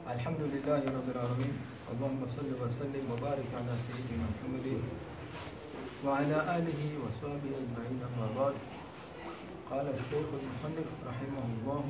الحمد لله رب العالمين اللهم صل وسلم وبارك على سيدنا محمد وعلى آله وصحبه أجمعين أما بعد قال الشيخ المصنف رحمه الله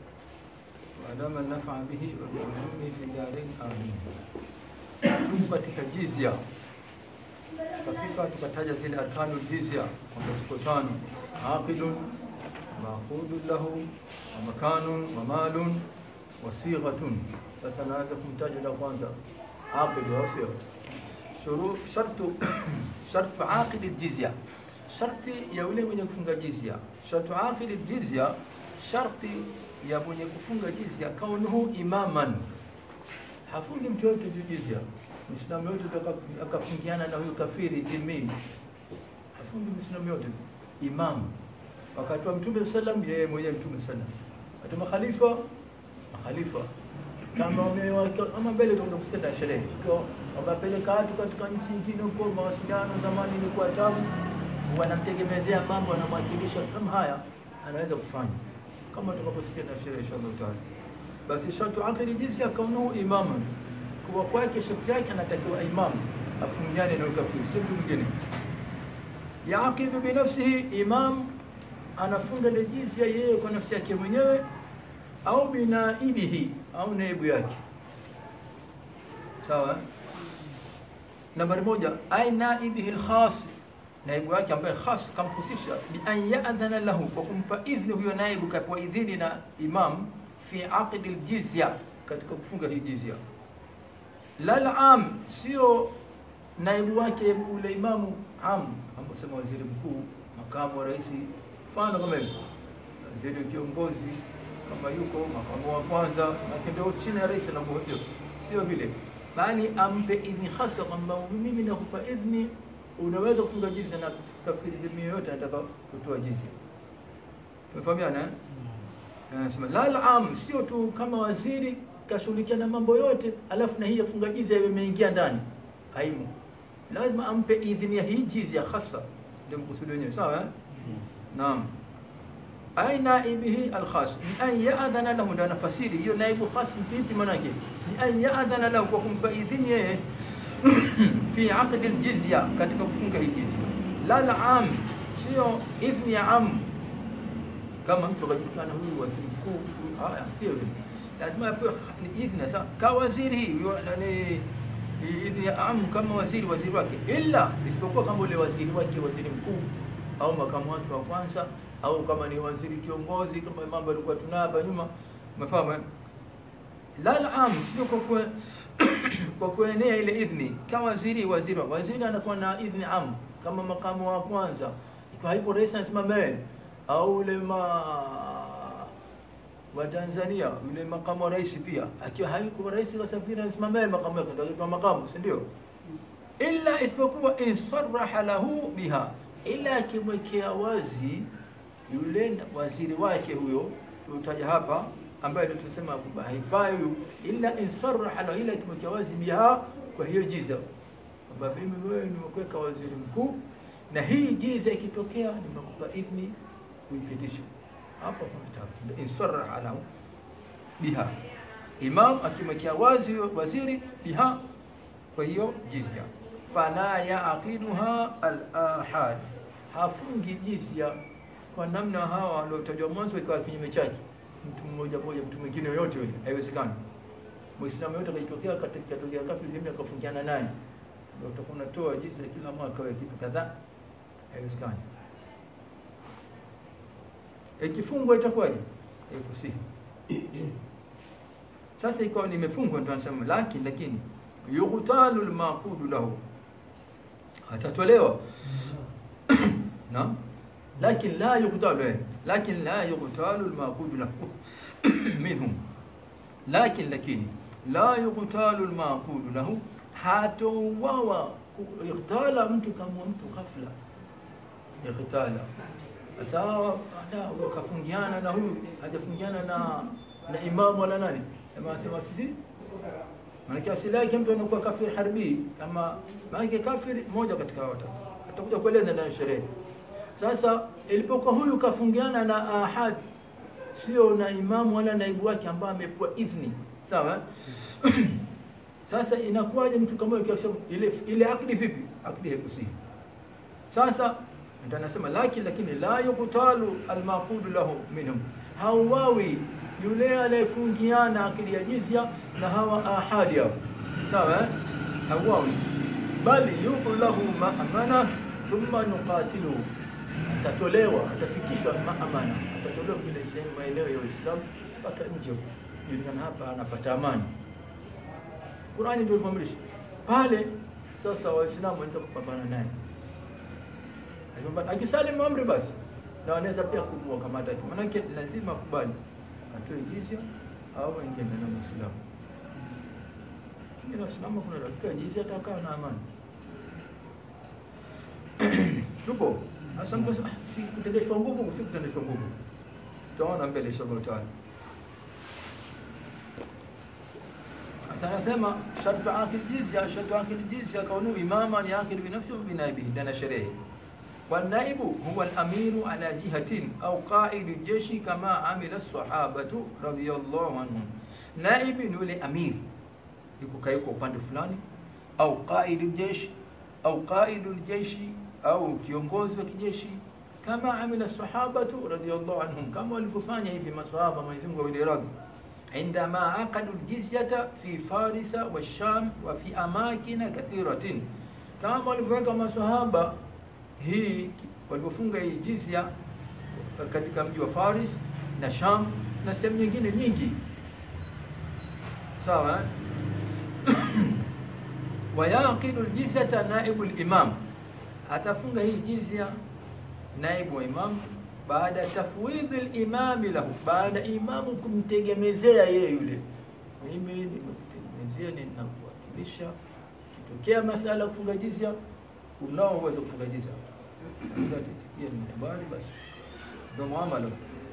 وأدام النفع به وبعلومه في الدارين آمين tuko katika jizya tukafika tukataja zile arkanu jizya kwamba ziko tano aqidun maqudun lahu wa makanun wa malun wa sighatun sasa naanza kumtaja la kwanza aqidu au sio shuru shartu shartu aqid aljizya sharti ya yule mwenye kufunga jizya shartu aqid aljizya sharti ya mwenye kufunga jizya kaunuhu imaman hafungi mtu yote juu jizya Muislamu yote akafungiana na huyu kafiri dhimmi, hafungi Muislamu yote. Imam wakati wa Mtume sallam, yeye mwenyewe Mtume sallam, wakati makhalifa makhalifa kama wameweka ama mbele tutakwenda kusenda sherehe kwa wakapeleka watu katika nchi nyingine huko, mawasiliano zamani ilikuwa tabu, wanamtegemezea mambo, wanamwakilisha kama haya, anaweza kufanya kama tutakaposikia na sherehe inshallah taala. Basi shartu aqli jinsi akaunahu imaman kuwa kwake sharti yake anatakiwa imam afungiane na ukafiri, si mtu mwingine. Yaqidu binafsihi, imam anafunga ile jizya yeye kwa nafsi yake mwenyewe, au binaibihi, au naibu yake. Sawa. Nambari moja, ai naibihi alkhas, naibu yake ambaye khas kamhusisha bi an ya'dhana lahu, kwa kumpa idhni huyo naibu, kapewa idhini na imam fi aqdi aljizya, katika kufunga hii jizya lal am sio naibu wake ule imamu am amesema waziri mkuu makamu wa rais mfano kama hivyo waziri kiongozi kama yuko makamu wa kwanza na ndio chini ya rais anakuwa sio vile bali ampe idhni hasa kwamba mimi nakupa idhni unaweza kufunga jizya na kafiri dini yoyote anataka kutoa jizya tumefahamiana anasema lal am sio tu kama waziri kashughulikia na mambo yote, alafu na hii ya kufunga jizya imeingia ndani, haimu. Lazima ampe idhini ya hii jizya hasa, ndio mkusudi wenyewe, sawa eh? Naam. Ai naibihi alkhas ni an yaadhana lahu, ndio anafasiri hiyo naibu khas vipi? Maanake ni an yaadhana lahu, kwa kumpa idhini yeye fi aqdi aljizya, katika kufunga hii jizya. La la am, sio idhni ya am, kama mtu akajulikana huyu waziri mkuu, haya sio vile lazima apewe idhni sasa ka waziri yani idhni ya am kama waziri waziri wake, ila isipokuwa kama ule waziri wake waziri mkuu au makamu wake wa kwanza au kama ni waziri kiongozi, kama mambo yalikuwa tunayo hapa nyuma, umefahamu? La am sio kwa kwa kwa kuenea ile idhni kama waziri waziri waziri anakuwa na idhni am kama makamu wa kwanza, ikiwa haipo rais anasimama au ule ma wa Tanzania yule makamu wa rais pia akiwa hayuko rais kasafiri anasimamia makamu yake ndio anaitwa makamu, si ndio? Illa isipokuwa insaraha lahu biha, ila akimwekea wazi yule waziri wake huyo tutaja hapa, ambaye ndio tunasema kwamba haifai huyu, illa insaraha lahu, ila akimwekea wazi biha, kwa hiyo jiza kwamba mimi wewe nimekuweka waziri mkuu na hii jiza ikitokea nimekupa idhni kuipitisha hapo kuna insaraha lahu biha, imam akimwekea wazi waziri biha, kwa hiyo jizya. Fala yaqiduha al-ahad, hafungi jizya kwa namna hawa waliotajwa mwanzo, ikawa kinyume chake, mtu mmoja mmoja, mtu mwingine yoyote yule, haiwezekani. Muislamu yote akitokea katika tokea kafiri zime akafungiana naye, ndio utakuwa unatoa jizya kila mwaka wewe kitu kadhaa, haiwezekani ikifungwa itakuwaje? Ikusihi. Sasa ikawa nimefungwa, ndio anasema lakini, lakini yughtalu almaqudu lahu, atatolewa naam, lakini la yughtalu, lakini la yughtalu almaqudu lahu minhum, lakini lakini la yughtalu almaqudu lahu, hatouawa ightala mtu kama mtu ghafla, ightala sawa kafungiana na huyu hajafungiana na na imamu wala nani, sema sisi maanake asili yake mtu anakuwa kafir harbi, kama maanake kafir moja katika watu atakuja kueleza ndani sherehe. Sasa ilipokuwa huyu kafungiana na ahad, sio na imamu wala naibu wake ambaye amepewa idhni sawa eh? Sasa inakuwaje mtu kama huyo kisha ile ile akdi vipi? Akdi haikusihi. Sasa ndio anasema lakini lakini la yuktalu almaqudu lahu minhum, hauwawi yule anayefungiana akili ya jizya na hawa ahadi hao, sawa eh? hauwawi bali yuko lahu maamana thumma nuqatilu, atatolewa atafikishwa maamana, atatolewa kile sehemu maeneo ya Uislamu mpaka nje julikana hapa anapata amani. Qurani ndio ilivyoamrisha pale. Sasa Waislamu wanaweza kupambana naye Akipambana- akisalimu amri basi, na wanaweza pia kumua kama hataki, manake lazima kubali atoe jizya au aingie ndani ya Uislamu. Lakini Waislamu kuna dakika jizya atakaa na amani. Tupo sasa, mtu asema, "Ah, si kutendeshwa nguvu, si kutendeshwa nguvu. Tutaona mbele inshallah taala. Sasa anasema shartu akil jizya, shartu akil jizya kaunu imaman yakil binafsi wa binaibihi, ndani ya sherehe والنائب هو الأمير على جهة أو قائد الجيش كما عمل الصحابة رضي الله عنهم نائب ni yule amir yuko kaiko upande fulani au qaid jeshi au qaid jeshi au kiongozi wa kijeshi kama amila sahabatu radiyallahu anhum kama walivyofanya hivi masahaba Mwenyezi Mungu awaridhi عندما عقدوا الجزية في فارس والشام وفي أماكن كثيرة كما walivyoweka masahaba hii walivyofunga hii jizya katika mji wa Faris na Sham na sehemu nyingine nyingi, sawa eh? wayaqidu ljizyata naibu limam, atafunga hii jizya naibu wa imam baada tafwidhi limami lahu, baada imamu kumtegemezea yeye yule, mimi nimekutegemezea, ninakuwakilisha, kitokea masala ya kufunga jizya, unao uwezo kufunga jizya itikia nimekubali, basi ndo muamala.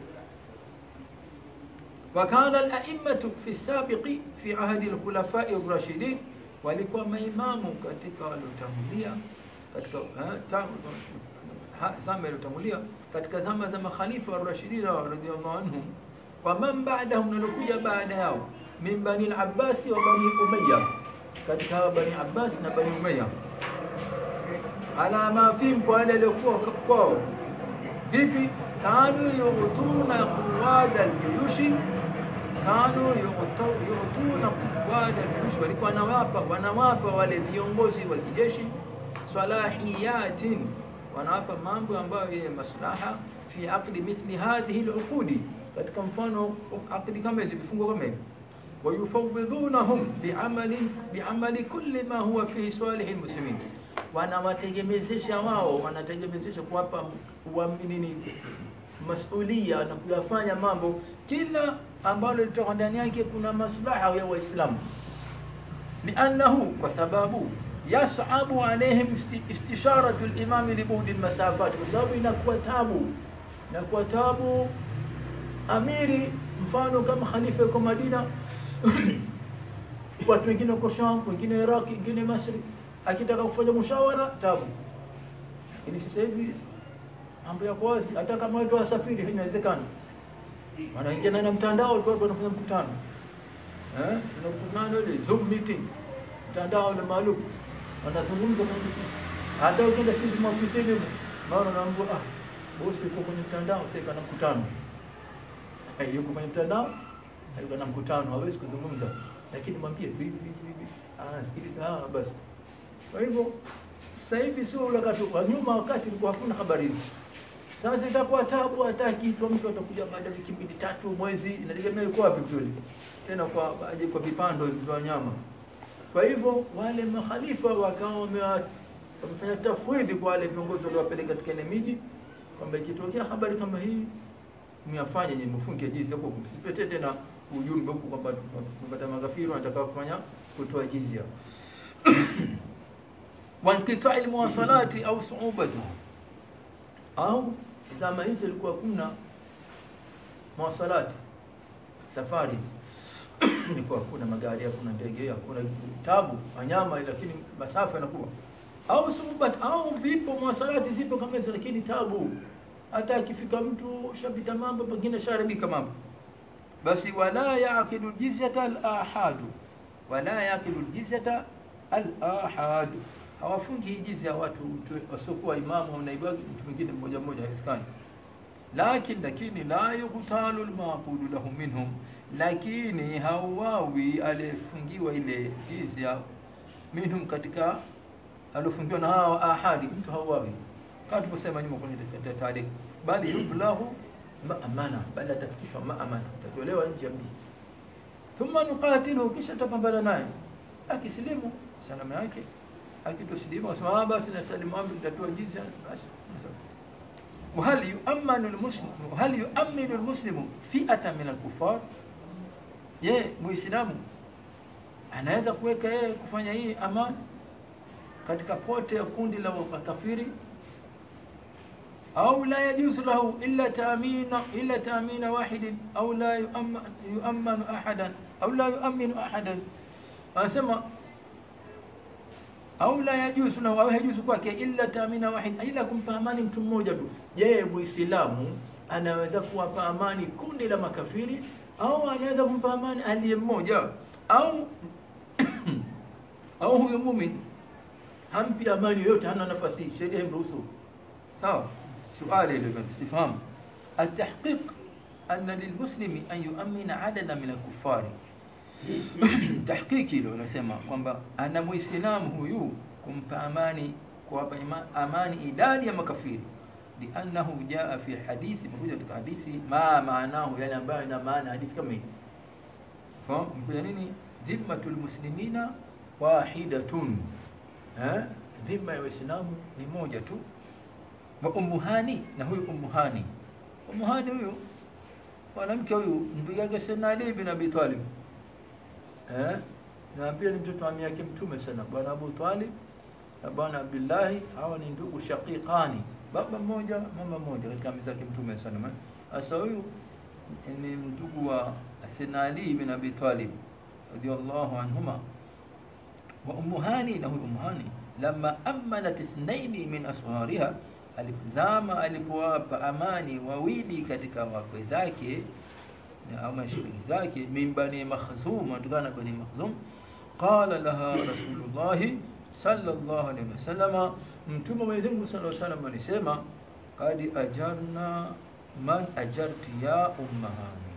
Wakana alaimatu fi sabiqi fi ahdi alkhulafai rashidin, walikuwa maimamu katika waliotangulia katika eh, ta- ha- zama iliyotangulia katika zama za makhalifa warashidina radhiallahu anhum, wa man ba'dahum, nalokuja baada yao, min bani al-Abbasi wa bani Umayya, katika hawa bani Abbas na bani Umayya ala ma fihim, kwa wale waliokuwa kwao. Vipi? kanu yutuna quwada aljuyushi, kanu yutu- yutuna quwada aljuyushi, walikuwa wanawapa wanawapa wale viongozi wa kijeshi salahiyatin, wanawapa mambo ambayo yenye maslaha fi aqdi mithli hadhihi aluqudi, katika mfano aqdi kama hizi vifungo kama hivi wayufawidhunahum biamali biamali kulli ma huwa fi salihi lmuslimin, wanawategemezesha wao, wanategemezesha kuwapa uaminini masulia na kuyafanya mambo kila ambalo litoka ndani yake kuna maslaha ya Waislamu, liannahu, kwa sababu yasabu alaihim isti- istisharatu limami libudi lmasafat, kwa sababu inakuwa tabu, inakuwa tabu amiri, mfano kama khalifa yuko Madina watu wengine wako Sham, wengine Iraq, wengine Masri, akitaka kufanya mushawara tabu. Lakini sasa hivi mambo yako wazi, hata kama watu wasafiri inawezekana, wanaingia na mtandao tu, watu wanafanya mkutano eh, sina mkutano ile Zoom meeting, mtandao ile maalum, wanazungumza kwa hata ukienda sisi maofisini, maana naambia ah, bosi yuko kwenye mtandao, sasa kana mkutano Eh, yuko kwenye mtandao yuko na mkutano, hawezi kuzungumza, lakini mwambie vipi vipi vipi, ah, sikiliza, ah, basi. Kwa hivyo sasa hivi sio ule wakati wa nyuma, wakati ilikuwa hakuna habari hizi. Sasa itakuwa tabu, hata kitu mtu atakuja baada ya wiki mbili tatu, mwezi, inategemea yuko wapi kweli, tena kwa aje kwa vipando hivi vya wanyama. Kwa hivyo wale makhalifa wakawa wamewa- wamefanya tafwidhi kwa wale viongozi waliowapeleka katika ile miji kwamba ikitokea habari kama hii myafanye nye mfunge jizi huko, msipete tena ujumbe huko kwamba kupata magafiri wanataka kufanya kutoa jizya wanqitai almuwasalati au suubatu, au zama hizo ilikuwa kuna muwasalati safari ilikuwa hakuna magari, hakuna ndege, hakuna tabu wanyama, lakini masafa yanakuwa au suubat au vipo muwasalati zipo kama hizo, lakini tabu hata akifika mtu shapita mambo pengine sharibika mambo basi wala yaqidu jizyata al-ahadu wala yaqidu jizyata al-ahadu hawafungi hii jizya watu wasiokuwa imamu au naibu wake, mtu mwingine mmoja mmoja, haiwezekani. Lakin lakini la yuqtalu al-maqudu lahum minhum, lakini hauwawi aliyefungiwa ile jizya minhum, katika aliofungiwa na hao ahadi, mtu hauwawi kama tulivyosema nyuma kwenye taalik, bali yublahu maamana, bali atafikishwa maamana, atatolewa nje ya mji. Thumma nuqatiluhu, kisha tutapambana naye. Akisilimu salama yake, akitosilimu asema basi na salimu amri, tutatoa jizya basi. وهل يؤمن المسلم وهل يؤمن المسلم فئة من الكفار ye muislamu anaweza kuweka yeye kufanya hii amani katika pote ya kundi la makafiri au la yajuzu lahu illa taamina illa taamina wahidin au la yuammanu ahadan au la yuaminu ahadan anasema au la yajuzu lahu au hajuzu kwake illa taamina wahid, ila kumpa amani mtu mmoja tu. Je, muislamu anaweza kuwapa amani kundi la makafiri au anaweza kumpa amani aliye mmoja au au huyo mumin hampi amani yoyote, hana nafasi, sheria imruhusu. Sawa, suali ile sifahamu atahqiq anna lilmuslimi an yuamina adada min alkufari tahqiqi hilo unasema kwamba ana muislamu huyu kumpa amani kuwapa amani idadi ya makafiri liannahu jaa fi hadithi, imekuja katika hadithi ma maanahu, yani ambayo ina maana hadithi kama hii. Fahamu imekuja nini? dhimmatul muslimina wahidatun, eh, dhima ya Waislamu ni moja tu. Wa ummuhani, na huyu ummuhani, ummuhani huyu mwanamke huyu ndugu yake Sayyidina Ali bin Abi Talib eh, na pia ni mtoto wa ami yake Mtume sana, bwana Abu Talib na bwana Abdullahi. Hawa ni ndugu shaqiqani, baba mmoja mama mmoja, katika ami zake Mtume sana. Sasa huyu ni ndugu wa Sayyidina Ali bin Abi Talib radiyallahu anhuma. Wa Ummu Hani, na huyu Ummu Hani lamma amanat ithnaini min ashariha, alipozama alipowapa amani wawili katika wakwe zake au mashughuli zake, min bani Makhzum, atokana na bani Makhzum. Qala laha Rasulullahi sallallahu alaihi wasallam, Mtume Mwenyezi Mungu sallallahu alaihi wasallam alisema, qad ajarna man ajarti ya ummahani.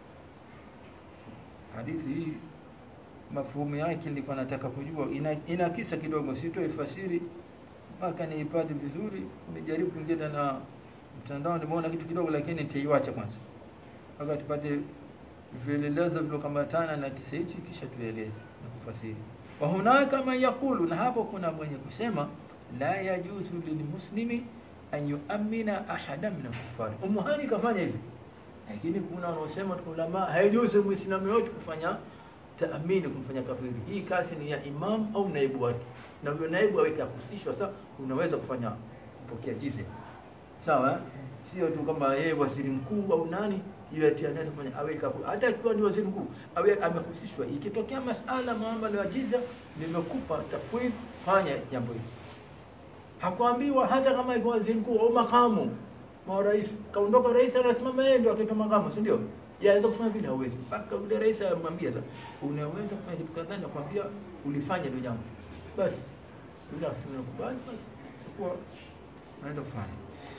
Hadithi hii mafhumu yake nilikuwa nataka kujua, ina, ina kisa kidogo, sitoi fasiri mpaka niipate vizuri. Nimejaribu kuingia na mtandao, nimeona kitu kidogo, lakini nitaiwacha kwanza mpaka tupate vielelezo vilokambatana na kisa hichi, kisha tueleze na kufasiri. Wa hunaka man yaqulu, na hapo kuna mwenye kusema la yajuzu lilmuslimi an yuamina ahada min alkufari. Ummu Hani kafanya hivi, lakini kuna wanaosema ulama haijuzu muislamu yote kufanya taamini kumfanya kafiri. Hii kazi ni ya imam au naibu wake, na huyo naibu aweke ahusishwa. Sasa unaweza kufanya kupokea jizya, sawa eh? Sio tu kama yeye waziri mkuu au nani yeye anaweza kufanya aweka, hata akiwa ni waziri mkuu awe amehusishwa. Ikitokea masala muamala wa jizya, nimekupa tafwidh, fanya jambo hili. Hakuambiwa hata kama iko waziri mkuu au makamu wa rais, kaondoka rais, anasimama yeye ndio akitoa makamu, si ndio? Yaweza kufanya vile, hauwezi mpaka yule rais amwambia, sasa unaweza kufanya kitu kadhaa, nakwambia ulifanya ndio jambo basi, yule asinakubali basi, kwa anaweza kufanya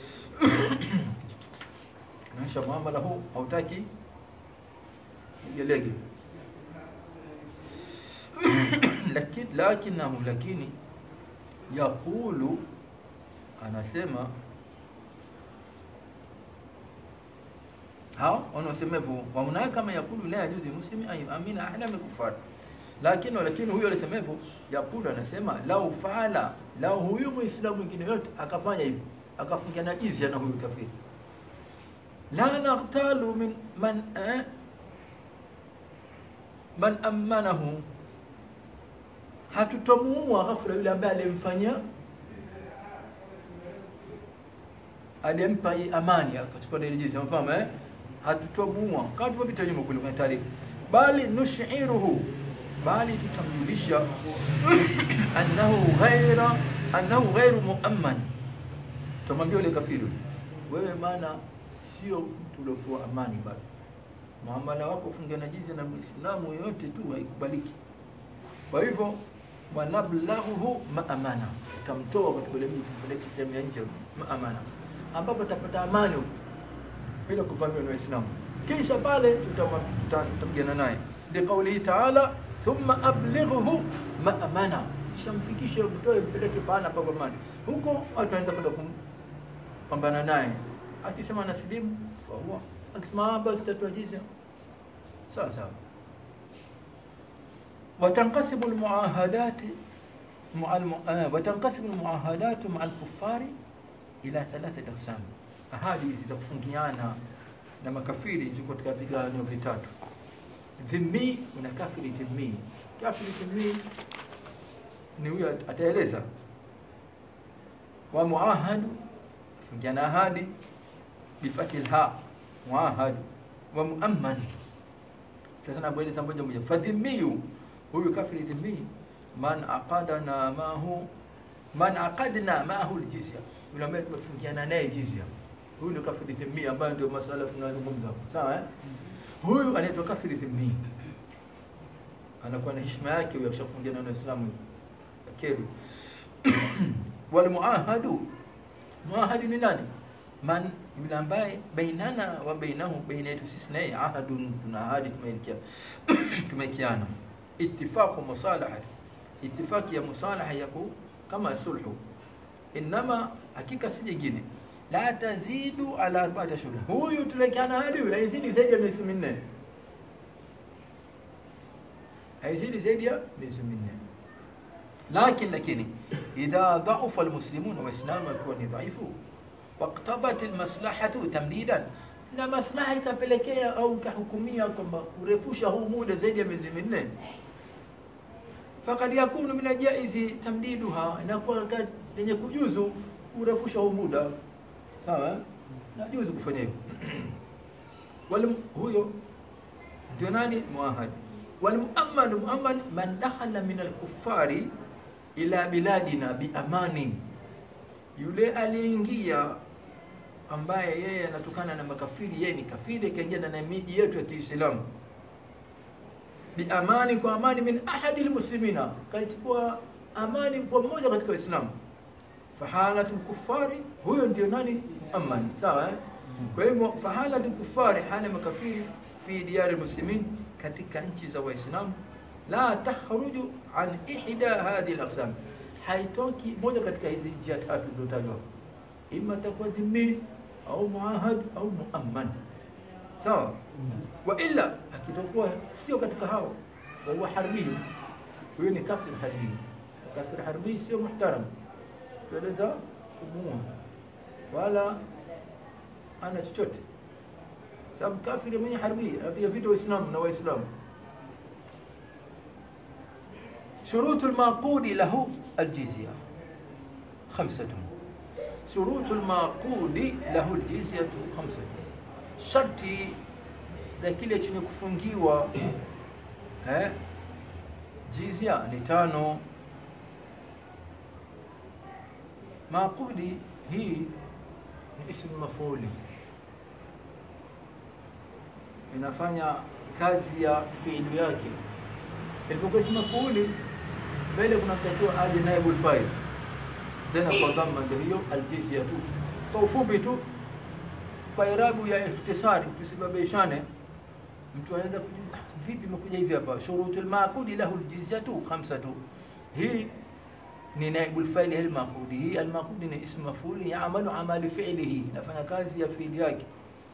naisha muamala huu hautaki igelege lakini lakinahu lakini yaqulu anasema hao wanaosema hivyo wamunaye kama yakulu la yajuzi muslimi an yuamina ahada min kufar lakini lakini huyo alisema hivyo yakulu anasema lau faala lau huyu muislamu mwingine yote akafanya hivi akafungia na jizya na huyu kafiri la naqtalu min man eh, man amanahu, hatutomuua ghafla yule ambaye alimfanyia aliyempa amani akachukua ile jizya, mfahamu eh, hatutomuua kama tulivyopita nyuma kule kwenye tarehe, bali nushiruhu, bali tutamjulisha annahu ghaira annahu ghairu muamman, tutamwambia yule kafiri, wewe maana sio mtu uliokuwa amani bado, muamala wako ufunge na jizya na Muislamu yoyote tu haikubaliki. Kwa hivyo wanablaghuhu maamana, utamtoa katika ile mji kupeleka sehemu ya nje maamana, ambapo utapata amani huko bila kuvamiwa na Waislamu. Kisha pale tutama- tuta- tutapigana naye, liqaulihi taala thumma ablighuhu maamana, kisha mfikishe, mtoe, mpeleke pahala pa amani. Huko watu wanaweza kwenda kumpambana naye, akisema nasilimu fahuwa, akisema "Ah, basi tatoa jizya, sawa sawa. وتنقسم المعاهدات مع الم... آه وتنقسم المعاهدات مع الكفار إلى ثلاثة أقسام. Ahadi hizi za kufungiana na makafiri ziko katika vigawanyo vitatu. Dhimmi na kafiri dhimmi. Kafiri dhimmi ni huyo at- ataeleza. Wa muahadu fungiana ahadi bifathi ha muahadu wa muamman. Sasa nakueleza moja moja. Fadhimmiyu huyu kafiri dhimmi man aqadana mahu man aqadna maahu aljizya, yule ambaye tumefungiana naye jizya. Huyu ndio kafiri dhimmi ambayo ndio masuala tunayozungumza hapo, sawa eh? Huyu anaitwa kafiri dhimmi, anakuwa na heshima yake huyo akishafungiana na Waislamu akeru. Wal muahadu, muahadi ni nani? Man, yule ambaye bainana wa bainahu, baina yetu sisi naye ahadun, tuna ahadi tumeelekea tumekiana ittifaqu musalahati, ittifaqi ya musalaha yako kama sulhu, inama hakika si jingine, la tazidu ala arba'ati ashhur. Huyu tulekiana hadi huyu haizidi zaidi ya miezi minne, haizidi zaidi ya miezi minne. Lakin lakini idha dhaufa almuslimun, waislamu wakiwa ni dhaifu, waqtadat almaslahatu tamdidan na maslaha ikapelekea au ikahukumia kwamba kurefusha huu muda zaidi ya miezi minne, fakad yakunu min aljaizi tamdiduha, inakuwa ka- yenye kujuzu kurefusha huu muda. Sawa, najuzu kufanya hivyo. Wal huyo ndio nani? Muahad. Wal muamman, muamman man dakhala min alkuffari ila biladina biamani, yule aliyeingia ambaye yeye anatokana na makafiri, yeye ni kafiri, akaingia na miji yetu ya Kiislamu biamani, kwa amani, min ahadi lmuslimina, kachukua amani kwa mmoja katika Waislamu. Fahalatu lkufari, huyo ndio nani? Amani, sawa eh? Kwa hivyo fahalatu lkufari, hali ya makafiri fi diyari muslimin, katika nchi za Waislamu, la takhruju an ihda hadhihi laqsam, haitoki moja katika hizi njia tatu zilizotajwa ima takuwa dhimmi au muahad au muamman, sawa. Wa illa akitokuwa sio katika hao, fa huwa harbi, huyo ni kafir harbi. Kafir harbi sio muhtaram, tueleza kumuua wala ana chochote, sababu kafiri mwenye harbi apiga vita Waislamu na Waislamu. Shurutu lmaqudi lahu aljizya khamsatun shurutu lmaqudi lahu ljizyatu khamsatun, sharti za kile chenye kufungiwa eh, jizya ni tano. Maqudi hii ni ismu mafuli, inafanya kazi ya fiili yake. Ilipokuwa ismu mafuli, mbele kunatakiwa aje naibul fa'il tena kwa dhamma, ndio hiyo aljizya tu. Kwa ufupi tu, kwa irabu ya ikhtisari, tusibabishane. Mtu anaweza kujua "Ah, vipi imekuja hivi hapa, shurutul maqudi lahu aljizyatu khamsatu. Hii ni naibul fa'il al maqudi. Hii al maqudi ni ismu mafuli yaamalu amali fi'lihi, nafanya kazi ya fi'li yake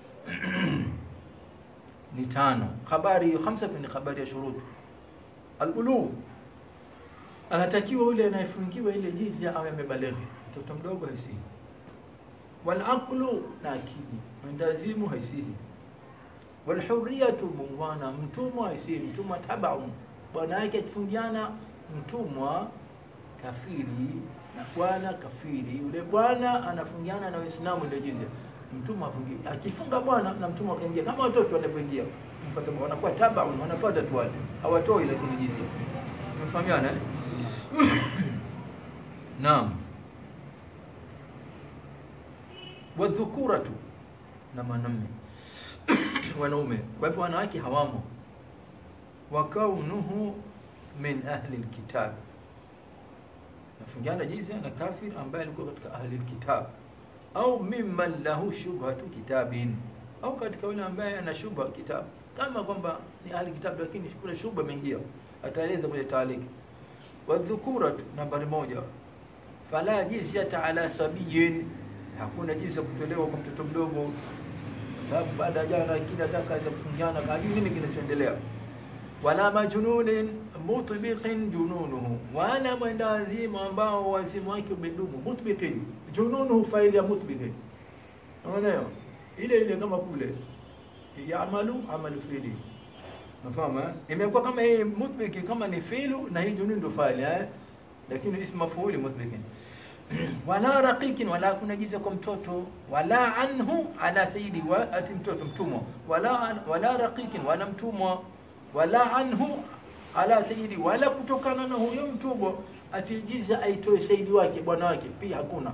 ni tano. Habari hiyo khamsatu ni habari ya shurut albulugh anatakiwa yule anayefungiwa ile jizya awe amebaleghe, mtoto mdogo haisihi. Wal aqlu, na akili mwendazimu haisihi. Wal hurriyatu, muungwana. Mtumwa haisihi, mtumwa tabaun, bwana yake akifungiana mtumwa kafiri na bwana kafiri, yule bwana anafungiana na Waislamu ile jizya, mtumwa afungi. Akifunga bwana na mtumwa akaingia, kama watoto wanavyoingia, mfuata wanakuwa tabaun, wanafuata tu wale, hawatoi lakini jizya. Umefahamiana eh? Naam. Wadhukuratu na mwanamme wanaume. Kwa hivyo wanawake hawamo. wa kaunuhu min ahli lkitab, nafungiana jizya na kafir ambaye alikuwa katika ahli lkitab, au mimman lahu shubhatu kitabin, au katika yule ambaye ana shubha kitabu, kama kwamba ni ahli kitabu lakini kuna shubha imeingia, ataeleza kwenye taaliki. Wadhukuratu, nambari moja, fala jizyata ala sabiyin, hakuna jizya kutolewa kwa mtoto mdogo, sababu baada ya jana kila daka aweza kufungiana, hajui nini kinachoendelea wala majnunin mutbiqin jununuhu, wala mwenda wazimu ambao wazimu wake umedumu. Mutbiqin jununuhu, faili ya mutbiqin, unaona ile ile kama kule yamalu amalu fiili, nafahamu eh? Imekuwa kama hii mutbiqin kama ni fiilu na hii junun ndo faili eh, lakini ismu mafuuli mutbiqin wala raqiqin, wala kuna jiza kwa mtoto, wala anhu ala sayyidi, wa ati mtoto mtumwa, wala wala raqiqin, wala mtumwa wala anhu ala sayyidi, wala kutokana na huyo mtumwa atijiza aitoe saidi wake bwana wake, pia hakuna.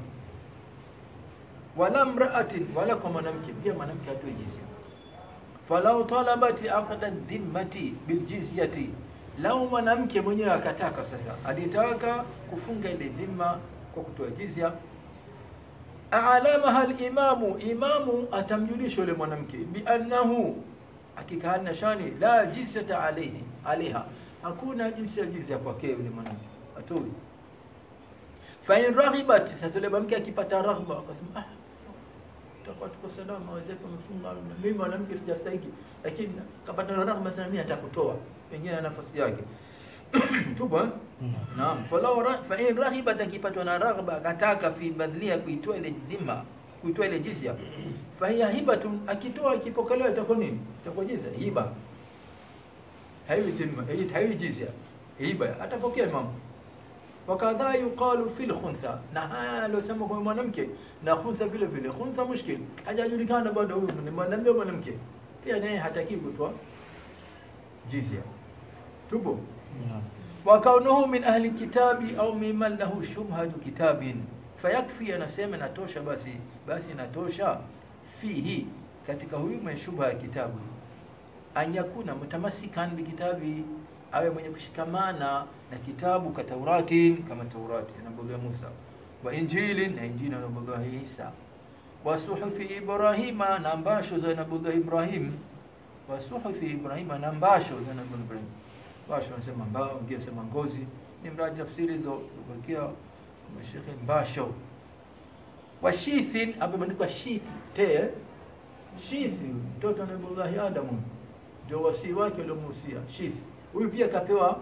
Wala mraatin, wala kwa mwanamke pia, mwanamke atoe jizya. Falau talabati aqda dhimmati biljizyati, lau mwanamke mwenyewe akataka sasa, alitaka kufunga ile dhima kwa kutoa jizya, alamaha limamu, imamu atamjulisha yule mwanamke biannahu hakika hana shani la jizyata alayhi alaiha, hakuna jinsi ya jizya kwake yule mwanamke atoi. Fa in raghibat, sasa yule mwanamke akipata raghba akasema, ah, tutakuwa tuko salama, wenzetu wamefunga, na mimi mwanamke sijastahiki, lakini kapata raghba sana, mimi atakutoa pengine nafasi yake tupo eh? Naam, falau ra- fa in raghibat, akipatwa na raghba akataka fi badhlia, kuitoa ile dhima, kuitoa ile jizya fahiya hibatun, akitoa ikipokelewa itakuwa nini? Itakuwa jizya, hiba. Haiwi dhima, hii haiwi jizya, hiba atapokea imamu. Wakadha yuqalu fil khuntha, na haya aliosema kwa mwanamke na khuntha vile vile. Khuntha mushkil, hajajulikana bado huyu ni mwanamume au mwanamke, pia naye hataki kutoa jizya. Tupo wa kaunuhu min ahli kitabi au mimman lahu shubhatu kitabin fayakfi, anasema natosha, basi basi natosha fihi, katika huyu mwenye shubha ya kitabu, an yakuna mutamasikan bikitabi, awe mwenye kushikamana na kitabu ka Tauratin, kama Taurati anabolea Musa, wa Injilin, na Injili anabolea Isa, wa suhufi Ibrahima, na mbasho za nabolea Ibrahim, wa suhufi Ibrahima, na mbasho za nabolea Ibrahim. Mbasho anasema mbao, wengine anasema ngozi, ni mradi tafsiri hizo kubakia mashekhe mbasho wa shithin ameandikwa shiti te shithi, mtoto wa Nabiullahi Adamu ndio wasii wake waliomuhusia shithi. Huyu pia kapewa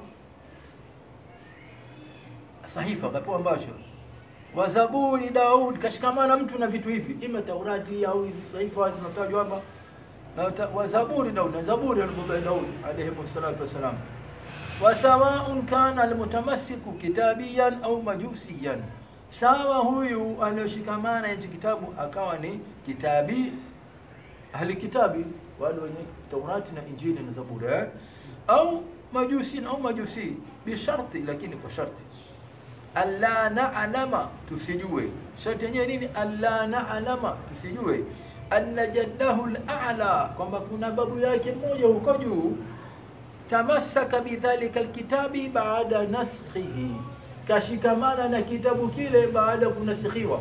sahifa, kapewa mbasho wa Zaburi Daud, kashikamana mtu na vitu hivi, ima Taurati au hizi sahifa zinatajwa hapa na ta- wa Zaburi Daud, na Zaburi alipokuwa Daud alayhi salatu wassalam. Wa sawaun kana almutamassiku kitabiyan au majusiyan sawa huyu aliyoshikamana hichi kitabu akawa ni kitabi ahli kitabi wale wenye Taurati na Injili na Zaburi eh? au majusi au majusi bisharti, lakini kwa sharti alla na'lama, tusijue. Sharti yenyewe nini? Alla na'lama, tusijue anna jaddahu al-a'la, kwamba kuna babu yake mmoja huko juu tamassaka bidhalika alkitabi baada naskhihi kashikamana na kitabu kile baada ya kunasikhiwa.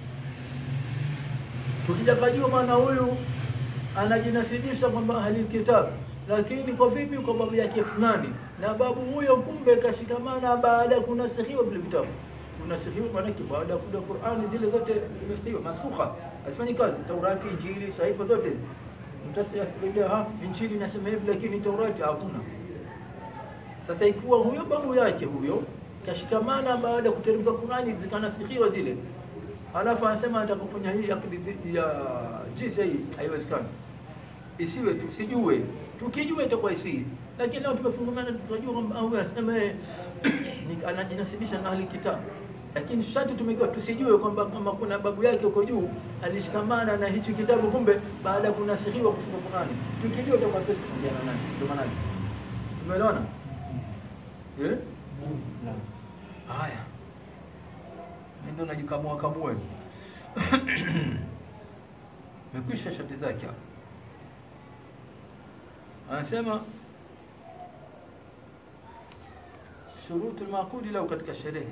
Tukija kajua maana huyu anajinasibisha kwamba ahli kitabu, lakini kwa vipi? Kwa babu yake fulani, na babu huyo kumbe kashikamana baada ya kunasikhiwa vile vitabu. Kunasikhiwa maanake baada ya kuja Qur'ani zile zote zimestiwa masukha, hazifanyi kazi. Taurati, Injili, sahifa zote hizi mtasikia ha Injili inasema hivi, lakini Taurati hakuna. Sasa ikiwa huyo babu yake huyo kashikamana baada ya kuteremka Qur'ani zikanasikiwa zile, alafu anasema anataka kufanya hii akidi dhidi ya jinsi hii, haiwezekani. Isiwe tu sijue, tukijua itakuwa isi, lakini leo tumefungamana tukajua kwamba au anasema yeye ni anajinasibisha na ahli kitabu, lakini sharti tumejua tusijue kwamba kama kuna babu yake huko juu alishikamana na hichi kitabu, kumbe baada ya kunasihiwa kushuka Qur'ani, tukijua itakuwa tufungiana nani. Ndio maana tumeelewana eh? Haya, mimi ndo najikamua kamue, mekwisha shati zake hapo. anasema shurutu lmaqudi lahu katika sherehe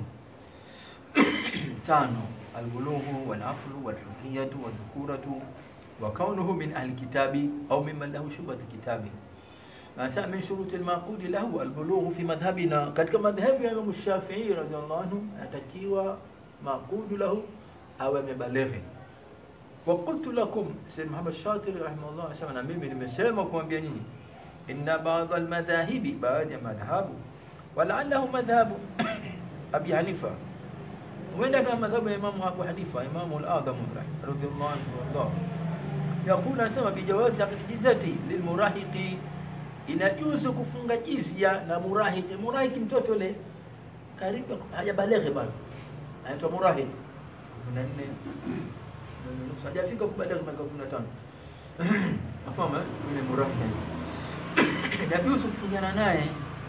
tano albulughu walaqlu walhurriyatu wadhukuratu wa kaunuhu min ahli kitabi au mimman lahu shubhatu kitabi anasema min shuruti lmaqudi lahu albulughu fi madhhabina katika madhhabu ya Imam Shafii radhiallahu anhu anatakiwa maqudu lahu awe amebalighi wa qultu lakum Sayyid Muhammad Shatiri rahimahullah anasema na mimi nimesema kuambia nyinyi inna baadhi almadhahibi baadhi ya madhhabu walaallahu madhhabu Abi Hanifa huenda kama madhhabu ya Imamu Abu Hanifa Imamu al-Adham radhiallahu anhu wardah yaqulu anasema bijawazi aqdizati lilmurahiqi inajuzu kufunga jizya na murahiki murahiki mtoto le karibu hajabaleghe bado anaitwa murahiki kumi na nne hajafika kubaleghe miaka kumi na tano nafahamu eh? yule murahiki inajuzu kufungana naye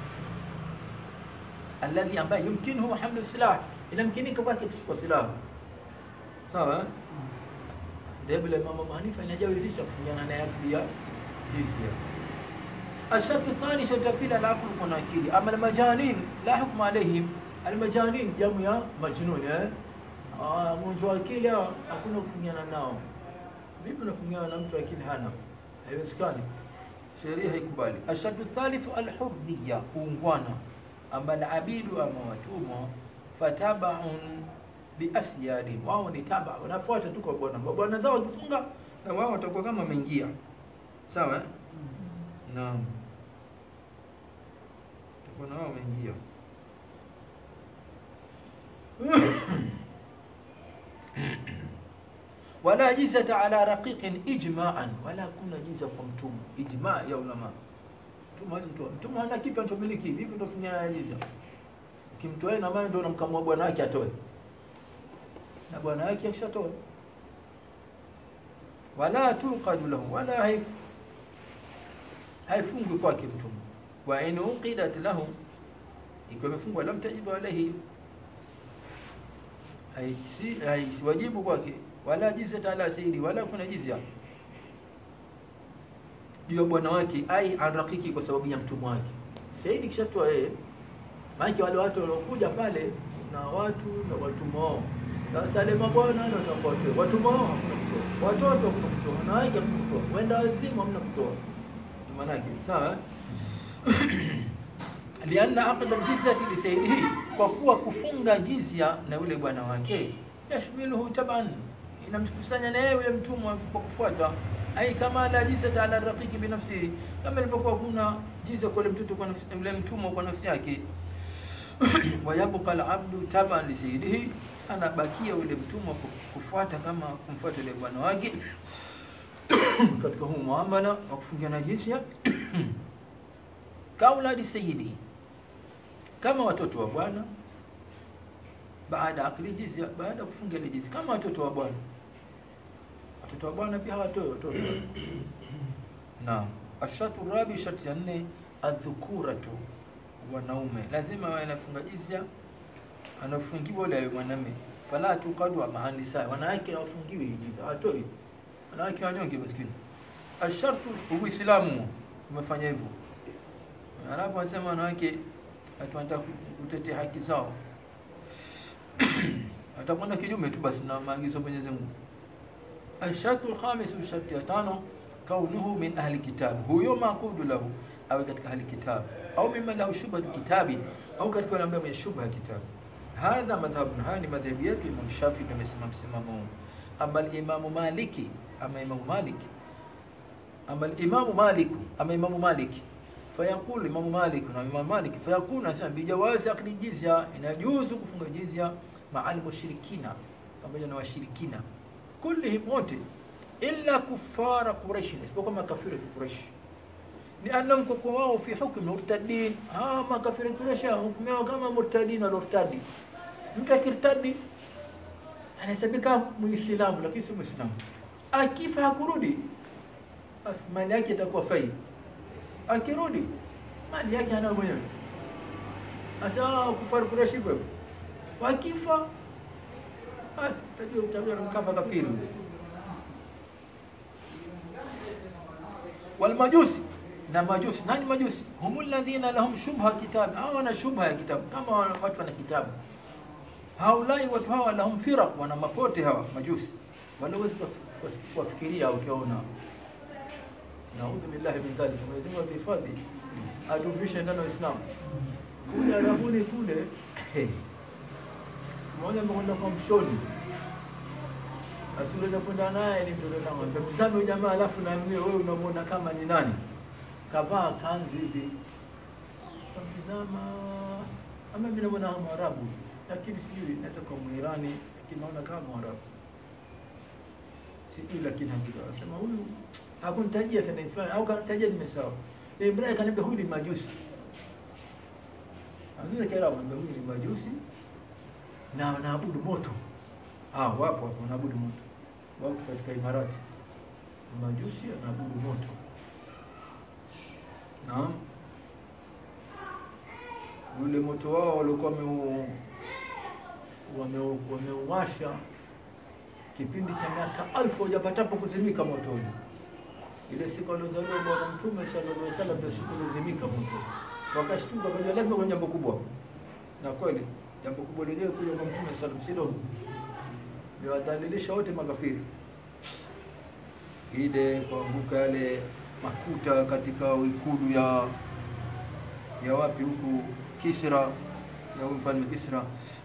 alladhi ambaye yumkinuhu hamlu silah inamkinika kwake kuchukua silaha sawa eh? dhehebu la Imam Abu Hanifa inajawezesha kufungana naye pia jizya الشرط الثاني شرط البيل العقل يكون اكيد اما المجانين لا حكم عليهم المجانين jamu ya majnun eh ah mgonjwa akili hakuna kufungiana nao vipi unafungiana na mtu akili hana haiwezekani sheria haikubali ashadu thalithu alhurriya kuungwana ama alabidu ama watumwa fatabaun biasyadi wao ni taba wanafuata tu kwa bwana bwana zao wakifunga na wao watakuwa kama wameingia sawa eh? Naam. Kuna wao wameingia. wala jizata ala raqiqin ijma'an, wala kuna jiza kwa mtumwa. Ijma ya ulama. Mtumwa hawezi kutoa. Mtumwa hana kitu anachomiliki, vipi ndio kunya jiza? Ukimtoa na maana ndio unamkamua bwana wake atoe. Na bwana wake akishatoa. Wala tuqadu lahu, wala haif haifungwi kwake mtumwa wa in uqidat lahu ikiwa imefungwa lam tajibu alayhi haisi haisiwajibu kwake wala jizya ala sayyidi wala kuna jizya juu ya bwana wake ai anrakiki kwa sababu ya mtumwa wake sayyidi kishatoa yeye maana wale watu waliokuja pale na watu na watumwa wao sasa ile mabwana ndio watakuwa watu watumwa wao hakuna kutoa watoto hakuna kutoa wanawake hakuna kutoa wenda wazimu hamna kutoa manake sawa lianna aqda aljizyati lisaydihi kwa kuwa kufunga jizya na yule bwana wake yashmiluhu taban inamkusanya na yeye yule mtumwa kwa kufuata ai kama la jizyata ala raqiqi binafsihi kama ilivyokuwa kuna jizya kwa yule mtoto kwa nafsi yule mtumwa kwa nafsi yake wayabqa alabdu taban lisaydihi anabakia yule mtumwa kufuata kama kumfuata yule bwana wake katika huu muamala wa kufungiana jizya kauladi sayyidi kama watoto wa bwana baada akli jizya baada ya kufunga ile jizya kama watoto wa bwana watoto wa bwana pia hawatoi watoto naam ashatu rabi sharti ya nne adhukuratu wanaume lazima wawe nafunga jizya anafungiwa yule ayo mwanamume fala tuqadu maanisa wanawake hawafungiwi jizya hawatoi wanawake wanyonge maskini ashartu uislamu umefanya hivyo alafu wasema wanawake wanataka kutetea haki zao atakwenda kinyume tu basi na maagizo Mwenyezi Mungu ashartu alkhamis sharti ya tano kaunuhu min ahli kitab huyo maqudu lahu awe katika ahli kitab au mimman lahu shubhatu kitabi au katika wale ambao mwenye shubha ya kitabu hadha madhhabun haya ni madhhabi yetu Imam Shafi amesema msimamo ama al-Imam Maliki ama Imam Malik ama al-Imam Malik ama Imam Malik fayaqulu Imam Malik na Imam Malik fayaqulu anasema bijawazi akli jizya inajuzu kufunga jizya ma'al mushrikina pamoja na washirikina kullihim wote illa kufara Quraish isipokuwa makafiri wa Quraish لأنهم kwa wao fi hukm murtadin ha makafiri Quraish hukumiwa kama murtadin walortadi mtu akirtadi anahesabika muislamu lakini si muislamu akifa hakurudi basi mali yake itakuwa faida akirudi mali yake ana mwenyewe sasa kufar Quraish hivyo wakifa basi tajua utabia na mkafa kafiri walmajusi na majusi. Nani majusi? humul ladhina lahum shubha kitab, hawa wana shubha ya kitabu, kama watu wana kitabu. Haulai watu hawa lahum firaq, wana mapote hawa majusi, wala huwezi kuwafikiria ukiwaona. Naudhu billahi min dhalik, Mwenyezi Mungu atuhifadhi, atuvishe ndani ya Uislamu. Kule Arabuni kule mmoja amekwenda kwa mshoni asiweza kwenda naye ni mtoto kama mtazame huyu jamaa, alafu na mimi wewe unamwona kama ni nani? Kavaa kanzu hivi, kamtizama ama mimi namuona kama Mwarabu, lakini sijui naweza kwa Mwirani, lakini naona kama Mwarabu sijui, lakini hakika anasema huyu hakunitajia tena fulani au kanitajia nimesawa. Ibrahim kaniambia huyu ni majusi, anaweza kila mwambia huyu ni majusi na wanaabudu moto. Ah, wapo hapo wanaabudu moto, wapo katika Imarati majusi wanaabudu moto. Naam, ule moto wao walikuwa wameuwasha kipindi cha miaka alfu hujapatapo kuzimika moto ule. Ile siku aliozaliwa Bwana Mtume sallallahu alaihi wasallam ndio siku ilizimika moto, wakashtuka, kajua lazima kuna jambo kubwa, na kweli jambo kubwa lenyewe kuja kwa Mtume sallam si dogo, liwadhalilisha wote makafiri. Ile kuanguka yale makuta katika ikulu ya ya wapi huku Kisra, ya huyu mfalme Kisra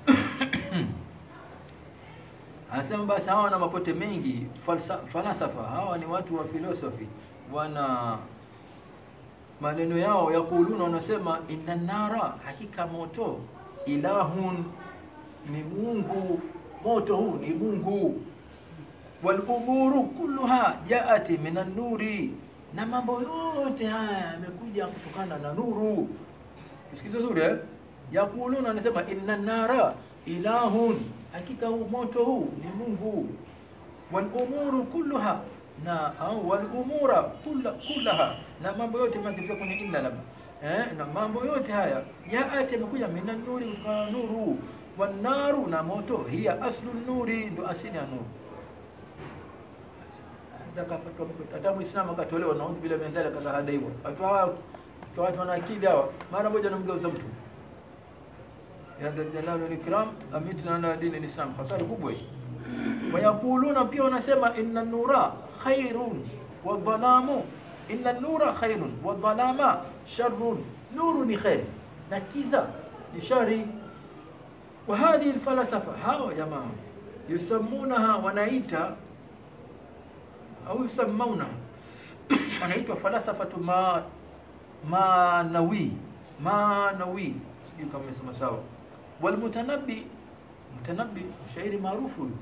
anasema basi hawa wana mapote mengi falsa, falasafa hawa ni watu wa filosofi, wana maneno yao yakuluna, wanasema inna nara, hakika moto ilahun ni Mungu, moto huu ni Mungu. Wal umuru kulluha jaati min an-nuri, na mambo yote haya yamekuja kutokana na nuru. Sikiza zuri eh? Yakuluna, anasema inna nara ilahun, hakika huu moto huu ni Mungu. Wal umuru kulluha, na au wal umura kullaha, na mambo yote makifika kwenye illa labda Eh, na mambo yote haya jaati yamekuja mina nuri, kutokana na nuru. Wanaru, na moto, hiya aslu nuri, ndo asili ya nuru. Hata Muislamu akatolewa naudhu bila menzali akazahada hivyo. Watu hawa watu wana akili hawa, mara moja namgeuza mtu ya Jalal Ikram amitna na dini Islam, hasara kubwa hii. Wayakuluna, pia wanasema inna nura khairun wa dhalamu inna nura khairun wa dhalama sharrun, nuru ni khair na kiza ni shari. Wa hadhihi alfalasafa, hawa jamaa yusammunaha, wanaita au yusammauna, wanaitwa falasafatu ma manawi manawi, sijui kama nimesema sawa. Walmutanabbi, mutanabbi mshairi maarufu huyu,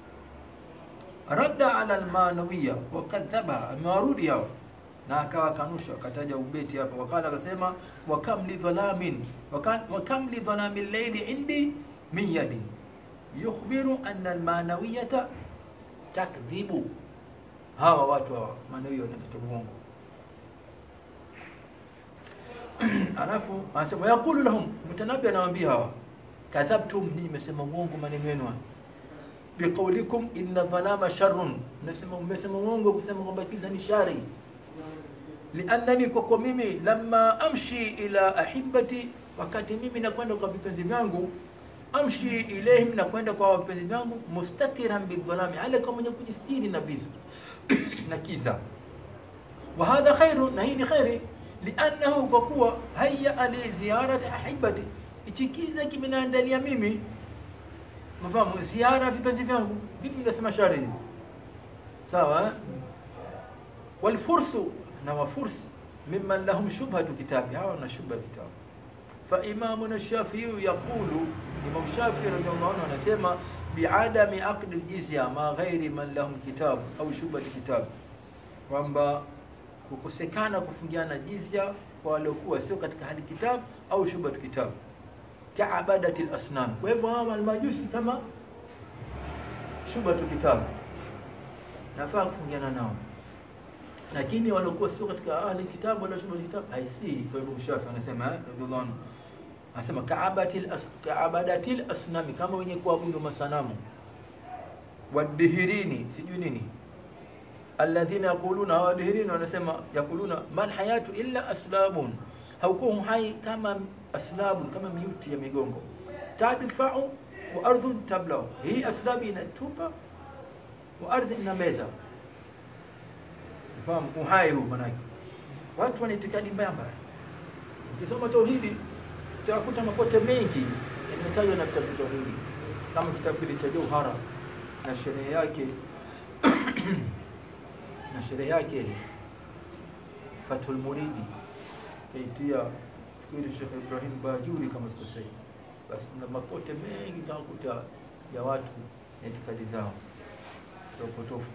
radda ala almanawiya wakadhaba, amewarudi hao na akawa kanusha, akataja ubeti hapa, wakala akasema, wakam li dhalamin wakam li dhalami llaili indi min yadin yukhbiru anna almanawiyata takdhibu. Hawa watu hawa manawia wanateta uongo. Alafu anasema yaqulu lahum, mtanabi anawaambia hawa, kadhabtum, ninyi mmesema uongo maneno yenu biqaulikum inna dhalama sharrun, nasema mmesema uongo kusema kwamba kiza ni shari liannani kwa kwa mimi lamma amshi ila ahibati, wakati mimi nakwenda kwa vipenzi vyangu, amshi ilaihim, nakwenda kwa vipenzi vyangu, mustatiran bidhalami, ale kama mwenye kujistiri na vizu na kiza. Wa hadha khairu, na hii ni khairi, liannahu, kwa kuwa haya li ziyarati ahibati, ichi kiza kimenaandalia mimi mafahamu ziara vipenzi vyangu. Vipi nasema shari sawa, eh? walfursu na wafursi mimman lahum shubhatu kitabi, hawa na shubha kitabu. Fa imamuna Shafiiyu yaqulu, Imam Shafii radhiallahu anhu anasema biadami aqdi ljizya ma ghairi man lahum kitabu au shubhati kitabu, kwamba kukosekana kufungiana jizya kwa waliokuwa sio katika hali kitabu au shubhatu kitabu, kaabadati lasnam. Kwa hivyo hawa almajusi kama shubhatu kitabu, nafaa kufungiana nao lakini waliokuwa sio katika ahli kitabu wala shubha kitabu haisii. Kwa hivyo Shafi anasema radhiallahu anhu anasema kaabatil as, kaabadatil asnami, kama wenye kuabudu masanamu, wadihirini sijui nini alladhina yaquluna hawadhihirina wanasema yaquluna mal hayatu illa aslabun haukuwa uhai kama aslabun kama miuti ya migongo tadfau wa ardhun tablau hii aslabi inatupa wa ardhi inameza fahamu uhai huu manake watu wana itikadi mbaya mbaya ukisoma tauhidi utakuta mapote mengi yametajwa na vitabu tauhidi kama kitabu kile cha jauhara na sherehe yake na sherehe yake ile Fathul Muridi kaitia fikiri Sheikh Ibrahim Bajuri kama sikosei. Basi kuna mapote mengi utakuta ya watu na itikadi zao za upotofu.